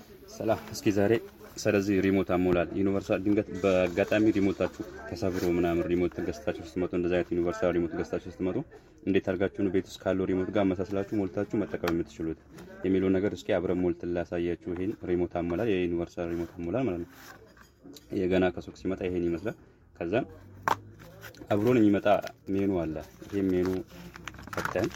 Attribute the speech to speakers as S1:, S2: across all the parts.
S1: ሰላም። እስኪ ዛሬ ስለዚህ ሪሞት አሞላል ዩኒቨርሳል ድንገት በአጋጣሚ ሪሞታችሁ ተሰብሮ ምናምን ሪሞት ገዝታችሁ ስትመጡ እንደዚህ አይነት ዩኒቨርሳል ሪሞት ገዝታችሁ ስትመጡ እንዴት አድርጋችሁ ነው ቤት ውስጥ ካለው ሪሞት ጋር አመሳስላችሁ ሞልታችሁ መጠቀም የምትችሉት የሚለው ነገር እስኪ አብረን ሞልት ላሳያችሁ። ይሄን ሪሞት አሞላል የዩኒቨርሳል ሪሞት አሞላል ማለት ነው። የገና ከሱቅ ሲመጣ ይሄን ይመስላል። ከዛም አብሮን የሚመጣ ሜኑ አለ። ይሄ ሜኑ ፈተን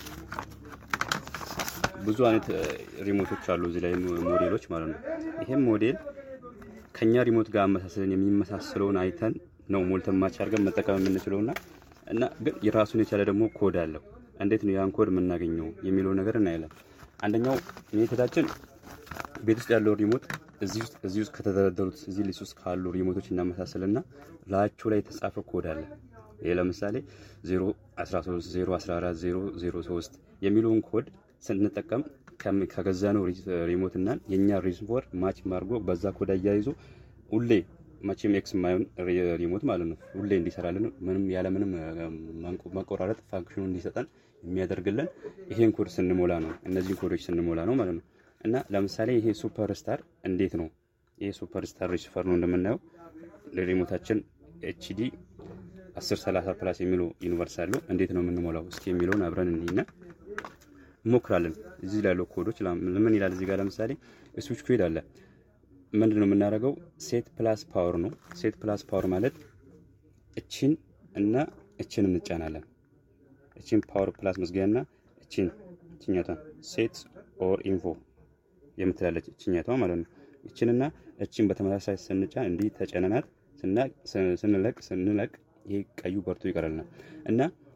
S1: ብዙ አይነት ሪሞቶች አሉ እዚህ ላይ ሞዴሎች ማለት ነው። ይሄም ሞዴል ከኛ ሪሞት ጋር አመሳሰልን የሚመሳሰለውን አይተን ነው ሞልተን ማች አድርገን መጠቀም የምንችለውና እና ግን የራሱን የቻለ ደግሞ ኮድ አለው። እንዴት ነው ያን ኮድ የምናገኘው የሚለው ነገር እናያለን። አንደኛው ሜቶዳችን ቤት ውስጥ ያለው ሪሞት እዚህ ውስጥ ከተደረደሩት እዚህ ሊስት ውስጥ ካሉ ሪሞቶች እናመሳሰልና ላያቸው ላይ የተጻፈ ኮድ አለ። ይሄ ለምሳሌ 013 014 003 የሚለውን ኮድ ስንጠቀም ከገዛነው ሪሞት እና የኛ ሪሲቨር ማች ማርጎ በዛ ኮድ አያይዞ ሁሌ መቼም ኤክስ የማይሆን ሪሞት ማለት ነው ሁሌ እንዲሰራልን ምንም ያለምንም መቆራረጥ ፋንክሽኑ እንዲሰጠን የሚያደርግልን ይሄን ኮድ ስንሞላ ነው። እነዚህን ኮዶች ስንሞላ ነው ማለት ነው። እና ለምሳሌ ይሄ ሱፐር ስታር እንዴት ነው? ይሄ ሱፐር ስታር ሪሲቨር ነው እንደምናየው ሪሞታችን ኤችዲ 1030 ፕላስ የሚለው ዩኒቨርሳል እንዴት ነው የምንሞላው? እስኪ የሚለውን አብረን እንይና እንሞክራለን። እዚህ ላይ ያለው ኮዶች ምን ይላል? እዚህ ጋር ለምሳሌ ስዊች ኮድ አለ። ምንድን ነው የምናደርገው? ሴት ፕላስ ፓወር ነው። ሴት ፕላስ ፓወር ማለት እቺን እና እችን እንጫናለን። እቺን ፓወር ፕላስ መዝጊያና እቺን እችኛቷን ሴት ኦር ኢንፎ የምትላለች እችኛቷ ማለት ነው። እችንና እችን በተመሳሳይ ስንጫን እንዲህ ተጨነናት ስንለቅ ስንለቅ ይሄ ቀዩ በርቶ ይቀራልና እና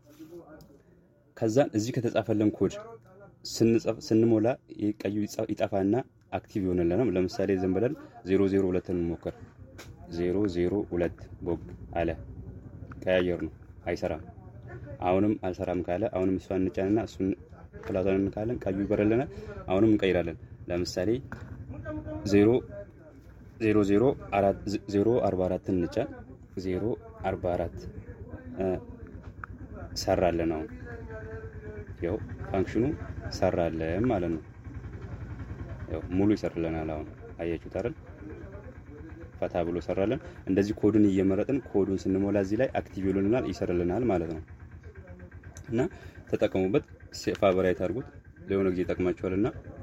S1: ከዛን እዚህ ከተጻፈለን ኮድ ስንሞላ ቀዩ ይጠፋና አክቲቭ ይሆንልናል። ለምሳሌ ዝም ብለን 002 እንሞክር። 002 ቦግ አለ ቀያየር ነው አይሰራም። አሁንም አልሰራም ካለ አሁንም እሷን እንጫንና እሱን ፕላቷን እንካለን ቀዩ ይበረልናል። አሁንም እንቀይራለን። ለምሳሌ 044 እንጫን 044 ሰራለን አሁን ያው ፋንክሽኑ ሰራለን ማለት ነው። ያው ሙሉ ይሰርልናል። አሁን አያችሁት አይደል? ፈታ ብሎ ሰራለን። እንደዚህ ኮዱን እየመረጥን ኮዱን ስንሞላ እዚህ ላይ አክቲቭ ይሉልናል፣ ይሰርልናል ማለት ነው። እና ተጠቀሙበት፣ ፋቨራይት አድርጉት። ለሆነ ጊዜ ይጠቅማችኋልና